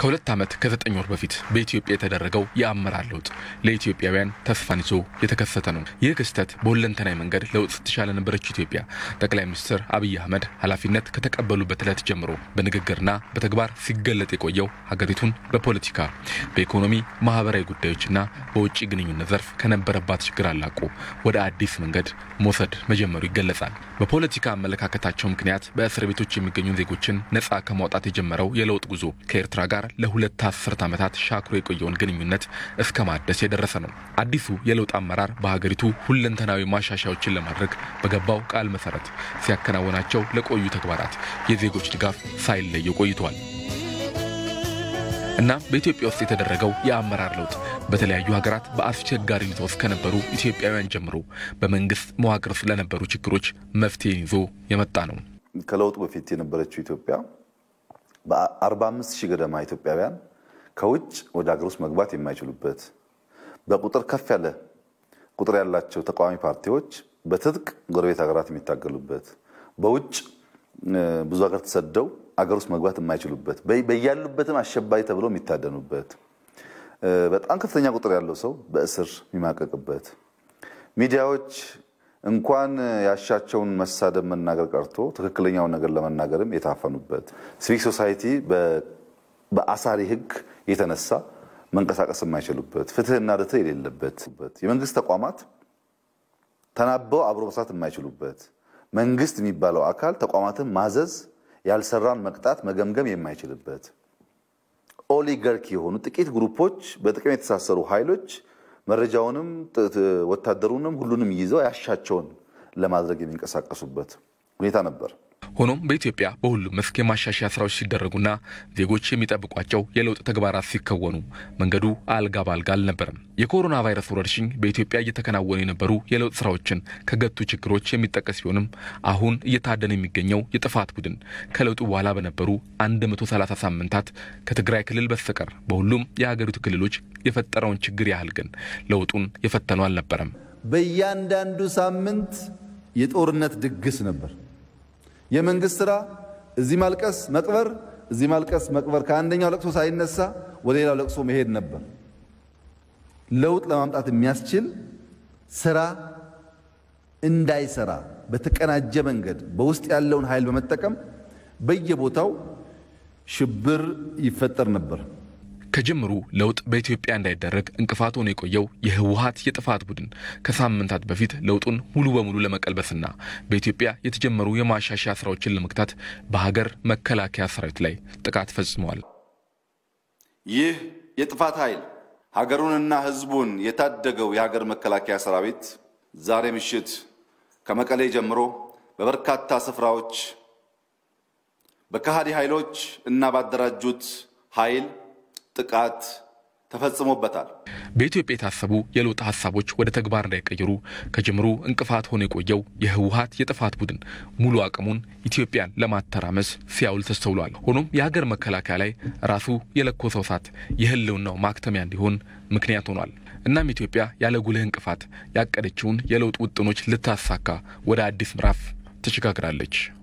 ከሁለት ዓመት ከዘጠኝ ወር በፊት በኢትዮጵያ የተደረገው የአመራር ለውጥ ለኢትዮጵያውያን ተስፋን ይዞ የተከሰተ ነው። ይህ ክስተት በሁለንተናዊ መንገድ ለውጥ ስትሻ ለነበረች ኢትዮጵያ ጠቅላይ ሚኒስትር አብይ አህመድ ኃላፊነት ከተቀበሉበት ዕለት ጀምሮ በንግግርና በተግባር ሲገለጥ የቆየው ሀገሪቱን በፖለቲካ በኢኮኖሚ፣ ማህበራዊ ጉዳዮችና በውጭ ግንኙነት ዘርፍ ከነበረባት ችግር አላቆ ወደ አዲስ መንገድ መውሰድ መጀመሩ ይገለጻል። በፖለቲካ አመለካከታቸው ምክንያት በእስር ቤቶች የሚገኙ ዜጎችን ነጻ ከማውጣት የጀመረው የለውጥ ጉዞ ከኤርትራ ጋር ለሁለት አስርት ዓመታት ሻክሮ የቆየውን ግንኙነት እስከ ማደስ የደረሰ ነው። አዲሱ የለውጥ አመራር በሀገሪቱ ሁለንተናዊ ማሻሻያዎችን ለማድረግ በገባው ቃል መሰረት ሲያከናውናቸው ለቆዩ ተግባራት የዜጎች ድጋፍ ሳይለየው ቆይተዋል። እና በኢትዮጵያ ውስጥ የተደረገው የአመራር ለውጥ በተለያዩ ሀገራት በአስቸጋሪነት ውስጥ ከነበሩ ኢትዮጵያውያን ጀምሮ በመንግስት መዋቅር ውስጥ ለነበሩ ችግሮች መፍትሄን ይዞ የመጣ ነው። ከለውጡ በፊት የነበረችው ኢትዮጵያ በ45 ሺህ ገደማ ኢትዮጵያውያን ከውጭ ወደ ሀገር ውስጥ መግባት የማይችሉበት በቁጥር ከፍ ያለ ቁጥር ያላቸው ተቃዋሚ ፓርቲዎች በትጥቅ ጎረቤት ሀገራት የሚታገሉበት በውጭ ብዙ ሀገር ተሰደው አገር ውስጥ መግባት የማይችሉበት በያሉበትም አሸባሪ ተብሎ የሚታደኑበት በጣም ከፍተኛ ቁጥር ያለው ሰው በእስር የሚማቀቅበት ሚዲያዎች እንኳን ያሻቸውን መሳደብ መናገር ቀርቶ ትክክለኛውን ነገር ለመናገርም የታፈኑበት ሲቪክ ሶሳይቲ በአሳሪ ሕግ የተነሳ መንቀሳቀስ የማይችሉበት ፍትሕና ርትዕ የሌለበት የመንግስት ተቋማት ተናበው አብሮ መስራት የማይችሉበት መንግስት የሚባለው አካል ተቋማትን ማዘዝ ያልሰራን መቅጣት መገምገም የማይችልበት ኦሊጋርኪ የሆኑ ጥቂት ግሩፖች በጥቅም የተሳሰሩ ኃይሎች መረጃውንም ወታደሩንም ሁሉንም ይዘው ያሻቸውን ለማድረግ የሚንቀሳቀሱበት ሁኔታ ነበር። ሆኖም በኢትዮጵያ በሁሉም መስክ የማሻሻያ ስራዎች ሲደረጉና ዜጎች የሚጠብቋቸው የለውጥ ተግባራት ሲከወኑ መንገዱ አልጋ ባልጋ አልነበረም። የኮሮና ቫይረስ ወረርሽኝ በኢትዮጵያ እየተከናወኑ የነበሩ የለውጥ ስራዎችን ከገቱ ችግሮች የሚጠቀስ ቢሆንም አሁን እየታደነ የሚገኘው የጥፋት ቡድን ከለውጡ በኋላ በነበሩ 130 ሳምንታት ከትግራይ ክልል በስተቀር በሁሉም የሀገሪቱ ክልሎች የፈጠረውን ችግር ያህል ግን ለውጡን የፈተነው አልነበረም። በእያንዳንዱ ሳምንት የጦርነት ድግስ ነበር። የመንግስት ስራ እዚህ ማልቀስ መቅበር፣ እዚህ ማልቀስ መቅበር፣ ከአንደኛው ለቅሶ ሳይነሳ ወደ ሌላው ለቅሶ መሄድ ነበር። ለውጥ ለማምጣት የሚያስችል ስራ እንዳይሰራ በተቀናጀ መንገድ በውስጥ ያለውን ኃይል በመጠቀም በየቦታው ሽብር ይፈጠር ነበር። ከጅምሩ ለውጥ በኢትዮጵያ እንዳይደረግ እንቅፋት ሆኖ የቆየው የህወሀት የጥፋት ቡድን ከሳምንታት በፊት ለውጡን ሙሉ በሙሉ ለመቀልበስና በኢትዮጵያ የተጀመሩ የማሻሻያ ስራዎችን ለመግታት በሀገር መከላከያ ሰራዊት ላይ ጥቃት ፈጽመዋል። ይህ የጥፋት ኃይል ሀገሩንና ህዝቡን የታደገው የሀገር መከላከያ ሰራዊት ዛሬ ምሽት ከመቀሌ ጀምሮ በበርካታ ስፍራዎች በከሃዲ ኃይሎች እና ባደራጁት ኃይል ጥቃት ተፈጽሞበታል። በኢትዮጵያ የታሰቡ የለውጥ ሀሳቦች ወደ ተግባር እንዳይቀየሩ ከጅምሩ እንቅፋት ሆኖ የቆየው የህወሀት የጥፋት ቡድን ሙሉ አቅሙን ኢትዮጵያን ለማተራመስ ሲያውል ተስተውሏል። ሆኖም የሀገር መከላከያ ላይ ራሱ የለኮሰው እሳት የህልውናው ማክተሚያ እንዲሆን ምክንያት ሆኗል። እናም ኢትዮጵያ ያለ ጉልህ እንቅፋት ያቀደችውን የለውጥ ውጥኖች ልታሳካ ወደ አዲስ ምዕራፍ ተሸጋግራለች።